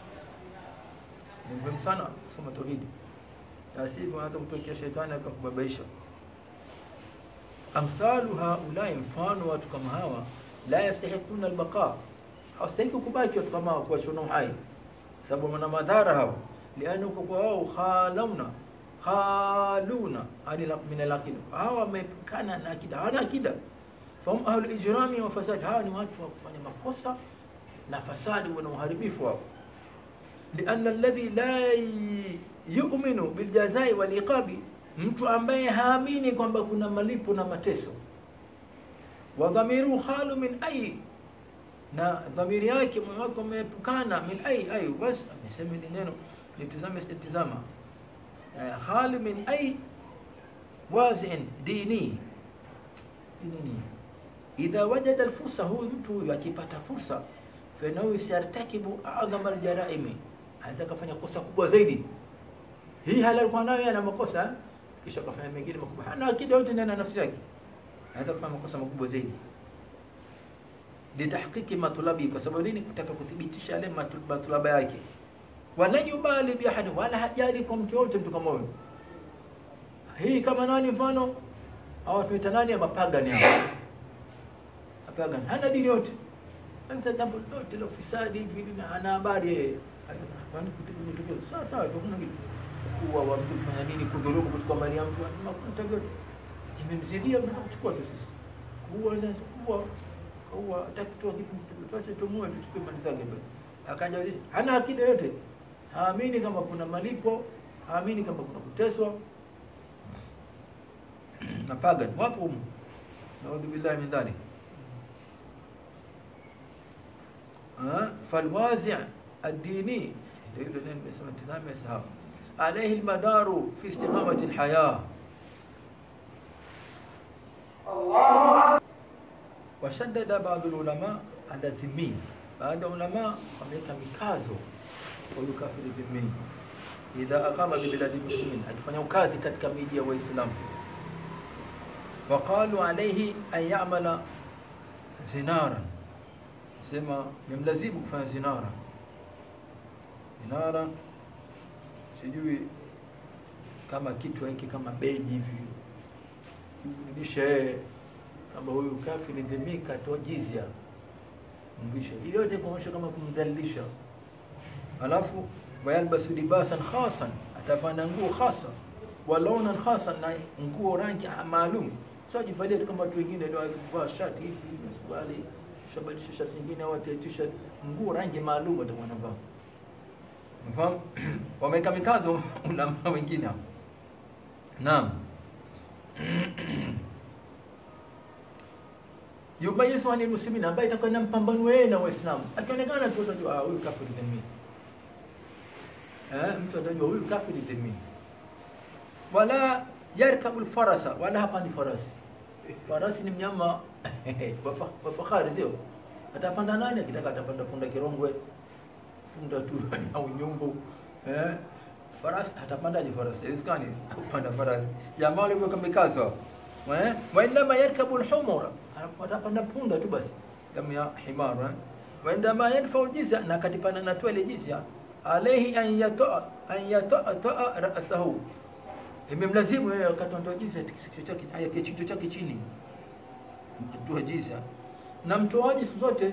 Ni muhimu sana kusoma tauhidi, la sivyo unaweza kutokea shetani akakubabaisha. Amthalu haulai, mfano watu kama hawa, la yastahiquna albaqa, hawastahiki kubaki watu kama hawa, kuwachona uhai sababu wana madhara hao liana uko kwa wao khalauna khaluna ani min alaqida hawa wamepukana na akida hawana akida fahum ahlu ijrami wa fasad hawa ni watu wa kufanya makosa na fasadi wana uharibifu wao lianna alladhi la yu'minu biljazai waliqabi mtu ambaye haamini kwamba kuna malipo na mateso wa dhamiru khalu min ay na dhamiri yake moyo wake umeepukana min ai ai bas amesema ni neno nitazame sitazama khali min ai wazin dini nini idha wajada alfursa huyu mtu huyu akipata fursa fanahu yartakibu adhama aljaraimi anaweza kafanya kosa kubwa zaidi hii hali alikuwa nayo ana makosa kisha kafanya mengine makubwa hana akida yote ndani ya nafsi yake anaweza kufanya makosa makubwa zaidi litahqiqi matulabi, kwa sababu nini? Kutaka kuthibitisha yale matulaba yake. Wala yubali biahadi, wala hajali kwa mtu yote, mtu kama huyo. Hii kama nani? Mfano au tuita nani? ya mapagani hao, mapagani hana dini yote, sasa jambo lote la ufisadi hivi na ana habari yeye sawa sawa, kuna kitu kuwa wa mtu kufanya nini, kudhulumu, kuchukua mali ya mtu, makuta imemzidia, mtaka kuchukua tu sisi kuua, kuua huwa hataki tu kitu tuache tumue tuchukue mali zake basi. Akaja hizi hana akida yote, haamini kama kuna malipo, haamini kama kuna kuteswa na pagan wapo humu, naudhu billahi min dhalik. Falwazi ad-dini ndio ile neno nimesema, tazame sahaba alayhi almadaru fi istiqamati alhaya Allah washaddada baadhi ulama ala dhimmi, baadhi ya ulama wameweka mikazo kwa huyu kafiri dhimmi, idha aqama bi biladi muslimin, akifanya ukazi katika miji ya Waislamu. Waqalu alayhi an ya'mala zinara, sema memlazimu kufanya zinara. Zinara sijui kama kitu hiki kama beji hivi nishe kama huyu kafiri dhimmi katoa jizya mvisho, ili yote kuonyesha kama kumdhalilisha. Alafu wayalbasu libasan khasan, atafanya nguo khasa, walaunan khasan, na nguo rangi maalum, sio ajivalia tu kama watu wengine ndio waweza kuvaa shati hivi na suruali, shabadilisha shati nyingine au t-shirt, nguo rangi maalum atakuwa anavaa. Mfahamu? Wameweka mikazo ulama wengine hapo. Naam. yumayizu anil muslimin, ambaye itakuwa na mpambano yeye na Waislamu. Akionekana tu utajua ah, huyu kafiri dhimmi. Eh, mtu atajua huyu kafiri dhimmi. Wala yarkabu alfarasa, wala hapandi farasi. Farasi ni mnyama wa fahari, sio? Atapanda nani? Akitaka atapanda punda kirongwe, punda tu au nyumbu. Eh, farasi atapandaje farasi? Haiwezekani kupanda farasi. Jamaa walivyoka mikazo eh, wa inma yarkabu alhumura watapanda punda tu basi kama ya himar eh? waindama yadfau jizya, na katipana natoa ile jizya, alayhi an yatoa an yatoa rasahu, imemlazimu yeye wakati anatoa jizya kichwa chake chini, mtoa jizya na mtoaji siku zote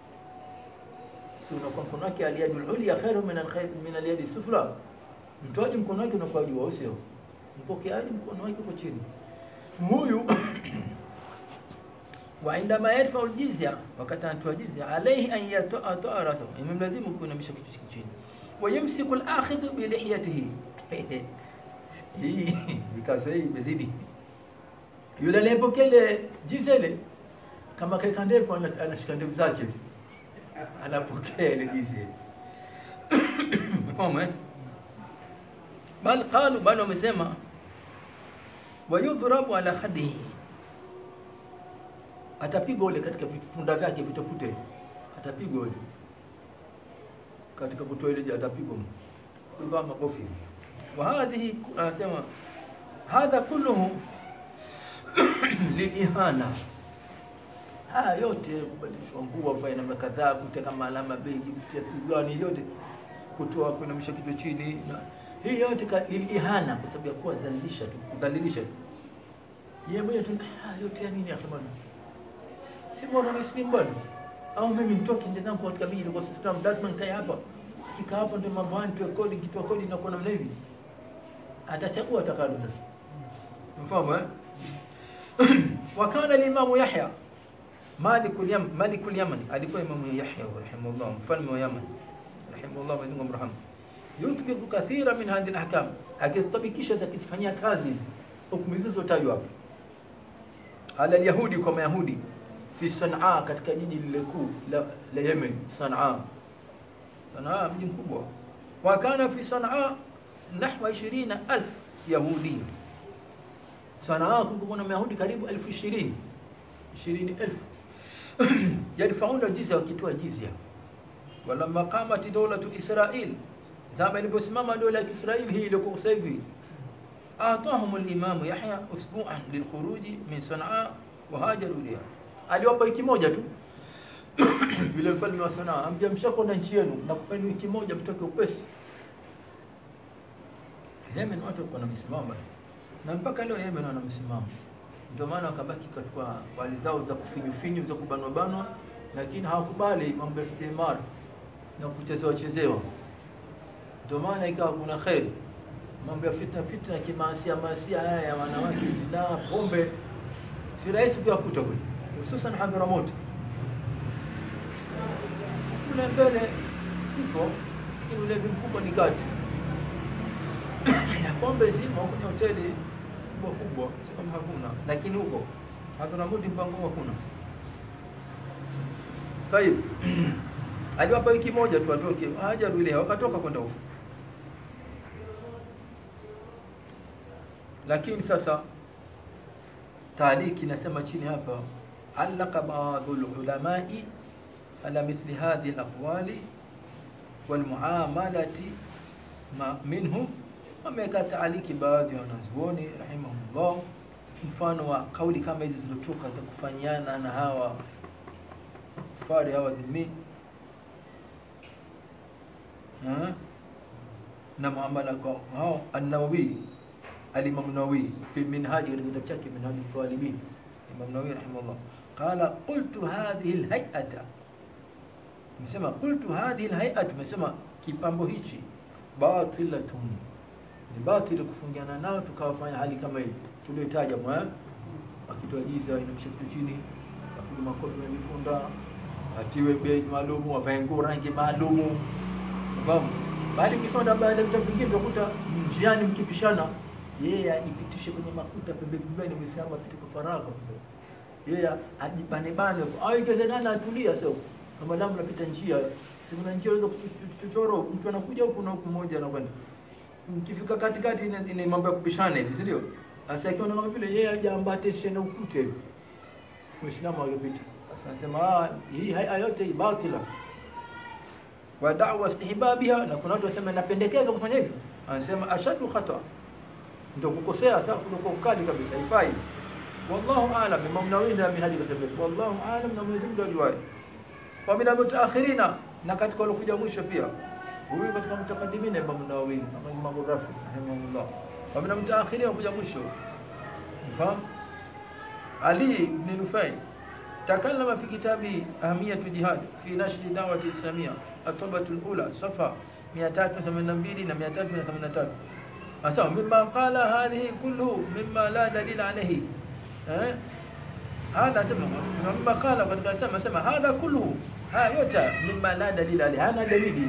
si unakuwa mkono wake aliyadul ulya khairu min alkhair min alyadi sufla. Mtoaji mkono wake unakuwa juu, au sio? Mpokeaji mkono wake uko chini. Huyu wa indama yadfau aljizya, wakati anatoa jizya, alayhi an yatoa toa rasahu, imemlazimu kuinamisha kichwa chake chini. wayumsiku al-akhidhu bi lihiyatihi hii ikawa hii imezidi yule aliyepokea ile jiza ile kama kaeka ndevu ana- anashika ndevu zake anapokea ile jiza ile Umefahamu eh? bal qalu bali wamesema wayudhrabu ala khadihi atapigwa ule katika vifunda vyake vitofute atapigwa ule katika kutoa ile atapigwa kwa makofi wa hadhihi anasema hadha kulluhu lilihana haya yote kubadilishwa nguo afanye namna kadhaa kuteka maalama begi kutia sigani yote kutoa kuinamisha kichwa chini na hii yote ka- lilihana kwa sababu ya kuwa dhalilisha tu kudhalilisha tu yeye mwenyewe tu ah, yote ya nini akhi bwana si mbona muslim bwana au mimi mtoke ndio zangu katika miji kwa system lazima nikae hapa kika hapa ndio mambo haya nitoe kodi kitoa kodi na kuona namna hivi atachagua atakalo sasa mfahamu eh wakana limamu Yahya Malikul Yaman Malikul Yaman alikuwa imamu Yahya rahimahullah mfalme wa Yaman rahimahullah Mwenyezi Mungu amrahamu yutbiqu kathira min hadhihi al-ahkam akistabikisha zakifanyia kazi hukumu zilizotajwa hapa ala yahudi kwa mayahudi fi Sanaa katika jiji lile kuu la, la Yemen Sanaa Sanaa mji mkubwa wa kana fi Sanaa nahwa 20000 yahudi Sanaa kulikuwa na mayahudi karibu elfu ishirini ishirini elfu yadfauna jizya wakitoa jizya walamma qamat dawlatu Israil zama iliposimama dola ya Israeli hii iliyokuwa sasa hivi atahum al-imam Yahya usbu'an lilkhuruji min Sanaa wa hajaru ilayha aliwapa wiki moja tu vile mfalme wa Sanaa ambia mshakwenda nchi yenu na kupeni wiki moja mtoke upesi Yemen watu walikuwa na misimamo na mpaka leo Yemen wana msimamo ndio maana wakabaki katika wali zao za kufinyu za kubanwa banwa lakini hawakubali mambo ya istimar na kuchezewa chezewa ndio maana ikawa kuna kheri mambo ya fitna fitna kimaasia maasia haya ya wanawake zinaa pombe si rahisi kuyakuta kule hususan Hadhramut kule mbele ipo lakini ulevi mkubwa ni kati na pombe zimo kwenye hoteli kubwa kubwa si kama hakuna lakini huko Hadhramut mpango hakuna Tayib aliwapa wiki moja tu atoke hajaru ile wakatoka kwenda huko lakini sasa taaliki nasema chini hapa allaka baadhu ulamai ala mithli hadhihi alaqwali walmuamalati ma minhum wameweka taaliki baadhi ya wanazuoni rahimahullah mfano wa kauli kama hizi zilizotoka za kufanyiana na hawa fari hawa dhimmi Ha? na muamala kwa hao an-Nawawi al-Imam Nawawi fi minhaj katika kitabu chake minhaj al-talibin Imam Nawawi rahimahullah qala qultu hadhihi al-hay'ata msema qultu hadhihi al-hay'atu msema kipambo hichi batilatun ni batili kufungiana nao tukawafanya hali kama hii tuliotaja mwa akitoa jiza inamsha kitu chini apiga makofi na mifunda atiwe bei maalumu avae nguo rangi maalumu Unafahamu? Bali ukisonda baada ya vitabu vingine utakuta njiani mkipishana, yeye ajipitishe kwenye makuta pembe pembeni, Muislamu apite kwa faragha. Yeye ajibane bane, au ikiwezekana atulia sio. Kama lamu napita njia, si kuna njia ile chochoro, mtu anakuja huku na huku mmoja anakwenda. Mkifika katikati ni, ni mambo ya kupishana hivi, si ndio? Sasa akiona kama vile yeye ajaambatishe na ukute, Muislamu akipita. Sasa anasema ah, hii haya yote hii batila wa da'wa istihbabiha, na kuna watu wasema napendekeza kufanya hivyo, anasema ashadu khata, ndio kukosea sasa, kuliko ukali kabisa, haifai. Wallahu a'lam, Imam Nawawi ndio minhaji kasema, wallahu a'lam, na Mwenyezi Mungu ajuaye. Wa min al-mutaakhirina, na katika waliokuja mwisho pia, huyu katika mutaqaddimina Imam Nawawi na Imam Rafi rahimahullah, wa min al-mutaakhirina kuja mwisho, mfahamu Ali ibn Nufai تكلم في كتابه أهمية الجهاد في نشر دعوة الإسلامية الطبعة الأولى صفحة 382 ل 383 أسمع مما قال هذه كله مما لا دليل عليه أه؟ هذا سمع مما قال قد سمع سمع هذا كله ها يوتا مما لا دليل عليه هذا دليل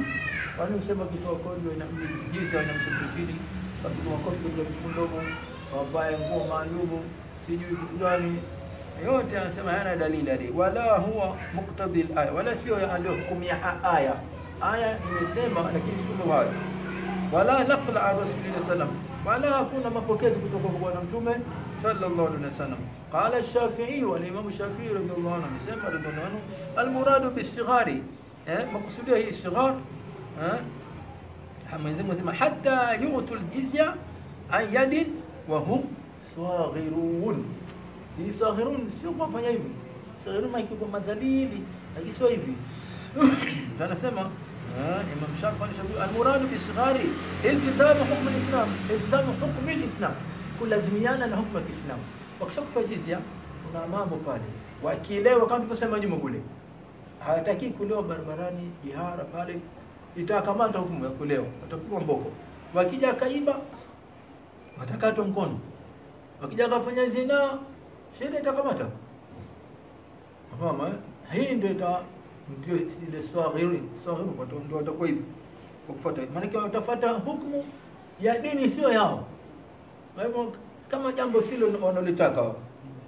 Kwani usema kitoa kodi na jizya wanamshuku chini, wapiga makofi kwenye vifundomo, wavae nguo maalumu, sijui kitu gani yote anasema hayana dalili hadi wala huwa muktadhi aya, wala sio ndio hukumu ya aya. Aya imesema lakini sio hayo, wala naqla an rasulillah sallam, wala hakuna mapokezi kutoka kwa bwana mtume sallallahu alaihi wasallam. Qala ash-Shafi'i wa al-Imam Shafi'i radhiyallahu anhu amesema radhiyallahu anhu, al-muradu bis-sighari, eh, makusudia hii sighar eh, Mwenyezi Mungu anasema hatta yu'tu al-jizya an yadin wa hum saghirun si saghirun, sio kwa fanya hivi. Saghirun maana kwa madhalili, lakini sio hivi. Anasema Imam Shafi alishauri almuradu bisghari iltizamu hukm alislam, iltizamu hukm alislam, kulazimiana na hukumu ya Kiislamu. Wakishakupa jizya, kuna mambo pale, wakielewa kama tulivyosema nyuma kule, hawataki kulewa barabarani, jihara pale, itakamata hukumu ya kulewa, watapigwa mboko. Wakija kaiba, watakatwa mkono. Wakija kafanya zinaa sheria itakamata mama. Hii ndio ita ndio ile swaghiri swaghiri, ndio watakuwa hivi kwa kufuata, maana watafuata hukumu ya dini sio yao. Kwa hivyo kama jambo silo wanalitaka wao.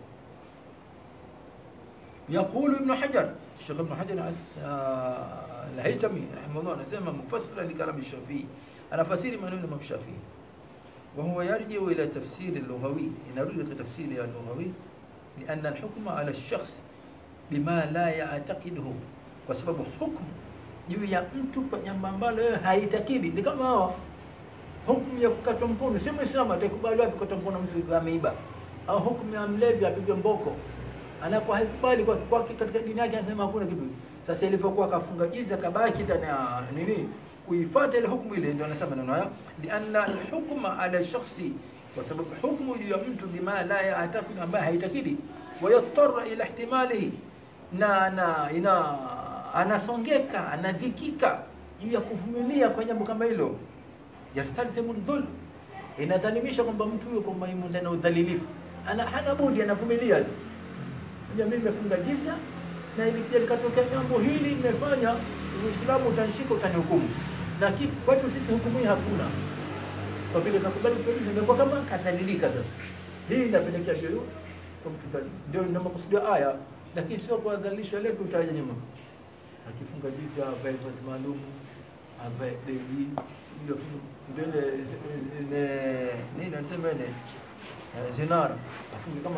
Yaqulu Ibn Hajar, Sheikh Ibn Hajar Al-Haytami rahimahullah anasema mufassira li kalam Shafi'i, anafasiri maneno ya Shafi'i وهو يرجع إلى تفسير اللغوي نريد تفسير اللغوي لأن الحكم على الشخص بما لا يعتقده kwa sababu hukumu juu ya mtu kwa jambo ambalo yeye haitakidi ni kama hawa hukumu ya kukata mkono si muislamu atakubali wapi kukata mkono mtu ameiba au hukumu ya mlevi apigwe mboko anakuwa haikubali kwa kwake katika dini yake anasema hakuna kitu sasa ilivyokuwa akafunga jiza kabaki ndani ya nini kuifuata ile hukumu ile, ndio anasema neno haya, lianna alhukma ala shakhsi, kwa sababu hukumu juu ya mtu bima la ya'taqidu, ambaye haitakidi, wayattara ila ihtimalihi, na na ina anasongeka anadhikika juu ya kuvumilia kwa jambo kama hilo, yastalzimu dhulm, inadhalimisha kwamba mtu huyo kwamba yumo ndani ya udhalilifu, ana hana budi, anavumilia tu. Mimi nimefunga jizya na ilikuja likatokea jambo hili nimefanya, Uislamu utanishika utanihukumu na kwetu sisi hukumu hii hakuna, kwa vile nakubali kweli, imekuwa kama kadhalilika. Sasa hii inapelekea ndio ndio ndio makusudio aya, lakini sio kuadhalisha letu utaja nyuma. Akifunga jizya avae vazi maalum, avae beji ndio mbele nini anasema ile zinara, afunge kama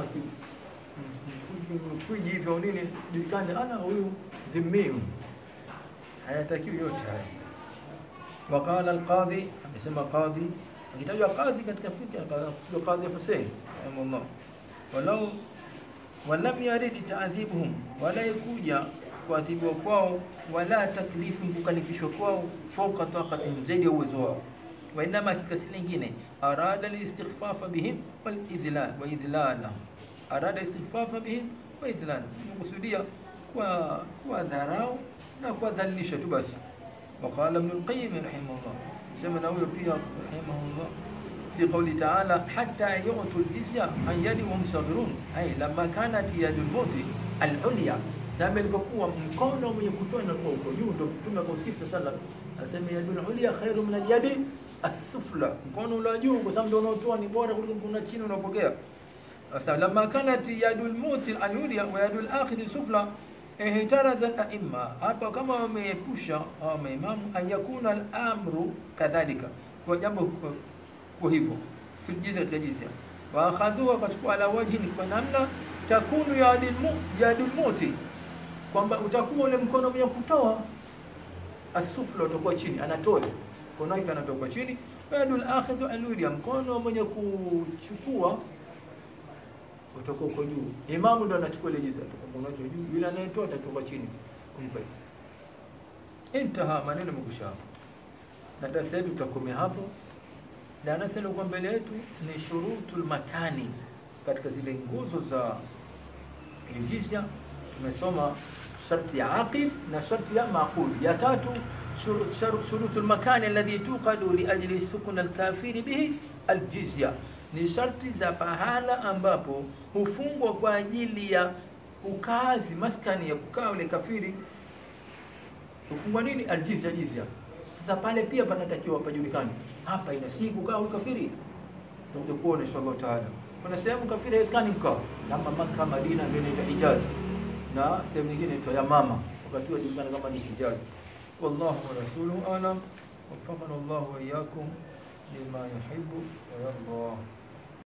kuji hivyo nini, julikane ana huyu dhimmi, hayatakiwi yote haya. Waqala alqadhi, amesema qadhi, akitajwa qadhi katika fikra akakusudia qadhi Hussein rahimahullah, walau walam yaridi taadhibuhum, wala ikuja kuadhibiwa kwao, wala taklifu kukalifishwa kwao, fauka taqatihim, zaidi ya uwezo wao wainama kikasi lingine arada listighfafa bihim walidhlal waidhlalahum, arada istighfafa bihim waidhlal, kusudia kwa kwa dharau na kuwadhalilisha tu basi. Waqala Ibn al-Qayyim rahimahullah, sema na huyo pia rahimahullah fi qawli ta'ala hatta yu'tu al-jizya an yadi wa hum saghirun, ay lamma kanat yadu al-mauti al-ulya, zama ilivyokuwa mkono mwenye kutoa na kwa uko juu, ndio Mtume akausifu sala asema yadu al-ulya khairu min al-yadi asufla, mkono ule juu, kwa sababu ndio unaotoa ni bora kuliko kuna chini unapokea. Sasa lamma kanat yadul muti al-ulya wa yadul akhir sufla ihtaraza al-a'imma, hapa kama wameepusha au maimamu an yakuna al-amru kadhalika, kwa jambo kwa hivyo fi jizya katika jizya wa akhadhuha, wakachukua ala wajhi, ni kwa namna takunu yadul yadul muti, kwamba utakuwa ule mkono mwenye kutoa asufla utakuwa chini, anatoa mkono wake anatoka chini, yadul akhidhu alulia, mkono mwenye kuchukua utakuwa uko juu. Imamu ndo anachukua ile jiza, mkono wake juu, yule anayetoa atatoka chini kumpa. Intaha, maneno yamekusha na darasa yetu tutakomea hapo. Darasa lilikuwa mbele yetu ni shurutul makani, katika zile nguzo za jizya. Tumesoma sharti ya aqid na sharti ya maqul. Ya tatu shurutu lmakani alladhi tuqadu liajli sukun alkafiri bihi aljizya, ni sharti za pahala ambapo hufungwa kwa ajili ya ukazi, maskani ya kukaa ule kafiri hufungwa nini? Aljizya, jizya. Sasa pale pia panatakiwa pajulikane, hapa ina si kukaa ukafiri. Tutakuja kuona inshallah taala. Kuna sehemu kafiri haiwezekani kukaa, kama Makka, Madina, ndio inaitwa Hijaz, na sehemu nyingine inaitwa Yamama, wakati huo julikana kama ni Hijaz. Wallahu wa rasuluhu alam. وفقنا الله وإياكم لما يحب ويرضى